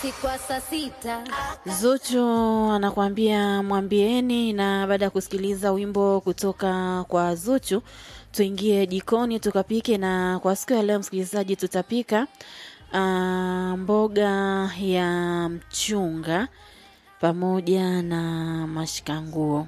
kwa saa sita Zuchu anakuambia mwambieni. Na baada ya kusikiliza wimbo kutoka kwa Zuchu, tuingie jikoni tukapike. Na kwa siku ya leo, msikilizaji, tutapika ah, mboga ya mchunga pamoja na mashikanguo.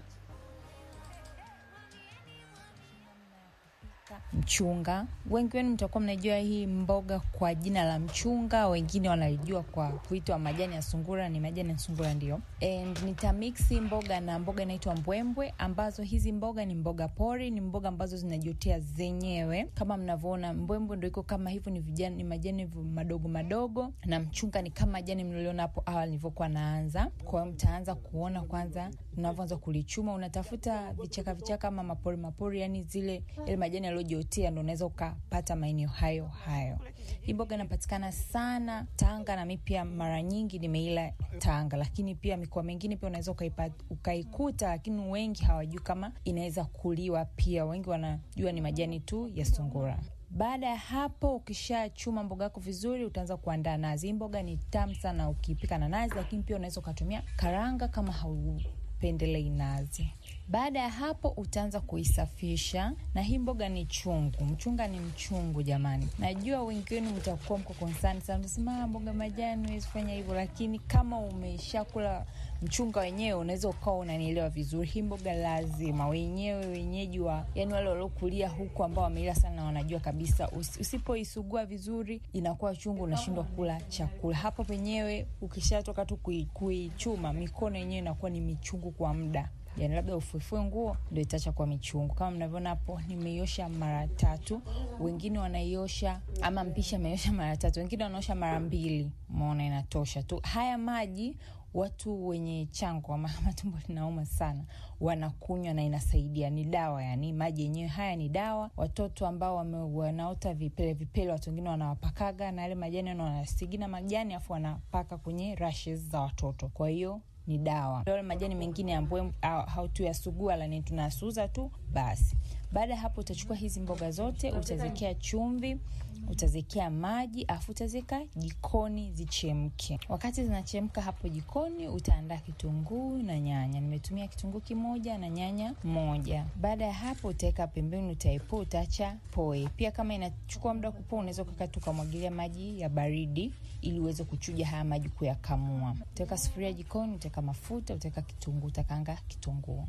mchunga. Wengi wenu mtakuwa mnajua hii mboga kwa jina la mchunga, wengine wanaijua kwa kuitwa majani ya sungura. Ni majani ya sungura ndio. And nitamiksi mboga na mboga inaitwa mbwembwe, ambazo hizi mboga ni mboga pori, ni mboga ambazo zinajiotea zenyewe. Kama mnavyoona, mbwembwe ndio iko kama hivyo, ni vijani, ni majani madogo madogo, na mchunga ni kama majani mliona hapo awali nilivyokuwa naanza. Kwa hiyo mtaanza kuona kwanza unavyoanza kulichuma, unatafuta vichaka vichaka ama mapori mapori, yani zile ile majani yaliyojiotea, ndo unaweza ukapata maeneo hayo hayo. Hii mboga inapatikana sana Tanga, na mi pia mara nyingi nimeila Tanga, lakini pia mikoa mingine pia unaweza ukaipa- ukaikuta, lakini wengi hawajui kama inaweza kuliwa. Pia wengi wanajua ni majani tu ya sungura. Baada ya hapo, ukishachuma mboga yako vizuri, utaanza kuandaa nazi. Hii mboga ni tamu sana ukipika na nazi, lakini pia unaweza ukatumia karanga kama haupendelei nazi. Baada ya hapo utaanza kuisafisha, na hii mboga ni chungu. Mchunga ni mchungu jamani. Najua wengi wenu mtakuwa mko concern sana, mtasema "Ah, mboga majani huwezi fanya hivyo, lakini kama umeshakula mchunga wenyewe unaweza ukawa unanielewa vizuri. Hii mboga lazima wenyewe wenyeji wa yani wale waliokulia huku ambao wameila sana wanajua kabisa, usi- usipoisugua vizuri inakuwa chungu, unashindwa kula chakula. Hapo penyewe ukishatoka tu kui- kuichuma, mikono yenyewe inakuwa ni michungu kwa muda yani labda ufuefue nguo ndo itaacha kwa michungu. Kama mnavyoona hapo, nimeiosha mara tatu, wengine wanaiosha ama mpisha ameiosha mara tatu, wengine wanaosha mara mbili. Umeona, inatosha tu. Haya maji watu wenye chango ama kama tumbo linauma sana wanakunywa na inasaidia, ni dawa. Yani maji yenyewe haya ni dawa. Watoto ambao wame, wanaota vipele vipele, watu wengine wanawapakaga na yale majani, yani wanasigina majani afu wanapaka kwenye rashes za watoto, kwa hiyo ni dawa. Yale majani mengine ambayo hautuyasugua lani tunasuza tu basi. Baada ya hapo, utachukua hizi mboga zote, utaziwekea chumvi, utaziwekea maji, afu utaziweka jikoni zichemke. Wakati zinachemka hapo jikoni, utaandaa kitunguu na nyanya. Nimetumia kitunguu kimoja na nyanya moja. Baada ya hapo, utaweka pembeni, utaepoa, utaacha poe. Pia kama inachukua muda kupoa, unaweza ukakaa tukamwagilia maji ya baridi ili uweze kuchuja haya maji kuyakamua. Utaweka sufuria jikoni, utaweka mafuta, utaweka kitunguu, utakaanga kitunguu.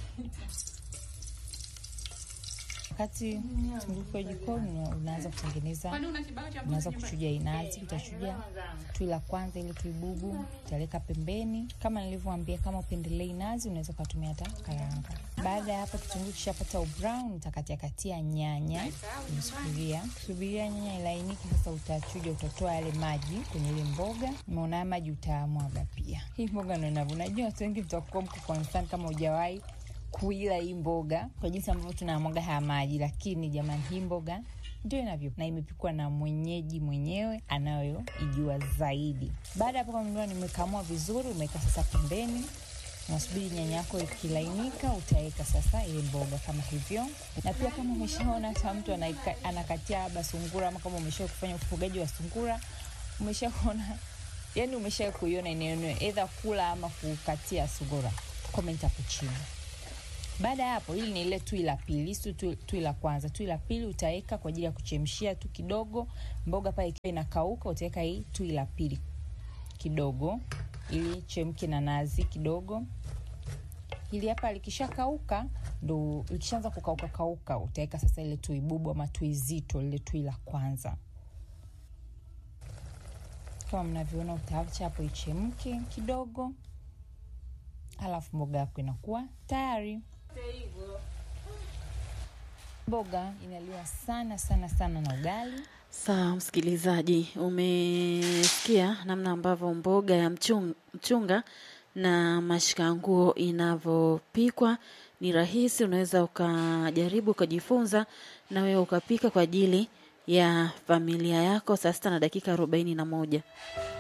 Wakati kitunguu kiwa jikoni, unaanza kutengeneza, unaanza kuchuja inazi. Utachuja tui la kwanza, ile tui bubu utaleka pembeni. Kama nilivyoambia, kama upendelei nazi, unaweza ukatumia hata karanga. Baada ya hapo, kitunguu kishapata ubrown, utakatia katia nyanya kwenye sufuria, subiria nyanya ilainike. Sasa utachuja, utatoa yale maji kwenye ile mboga. Umeona haya maji utamwaga pia. Hii mboga ndo inavyo, najua watu wengi mtakuwa mko concern kama hujawahi kuila hii mboga kwa jinsi ambavyo tunamwaga haya maji, lakini jamani, hii mboga ndio inavyo na imepikwa na mwenyeji mwenyewe anayoijua zaidi. Baada ya hapo, kama ndio nimekamua vizuri, umeweka sasa pembeni, unasubiri nyanya yako ikilainika, utaweka sasa ile mboga kama hivyo. Na pia kama umeshaona hata mtu anaika- anakatia labda sungura, ama kama umesha kufanya ufugaji wa sungura, umeshaona yani, umesha kuiona eneo edha kula ama kukatia sungura, comment hapo chini. Baada ya hapo, hili ni ile tui la pili, si tui, tui la kwanza. Tui la pili utaweka kwa ajili ya kuchemshia tu kidogo. Mboga pale ikiwa inakauka, utaweka hii tui la pili kidogo, ili chemke na nazi kidogo. Hili hapa likishakauka, ndo likishaanza kukauka kauka, utaweka sasa ile tui bubu ama tui zito, lile tui la kwanza. Kama mnavyoona, utaacha hapo ichemke kidogo, halafu mboga yako inakuwa tayari. Mboga inaliwa sana sana sana na ugali. Sawa msikilizaji, umesikia namna ambavyo mboga ya mchung, mchunga na mashikanguo inavyopikwa. Ni rahisi, unaweza ukajaribu ukajifunza na wewe ukapika kwa ajili ya familia yako. Saa sita na dakika arobaini na moja.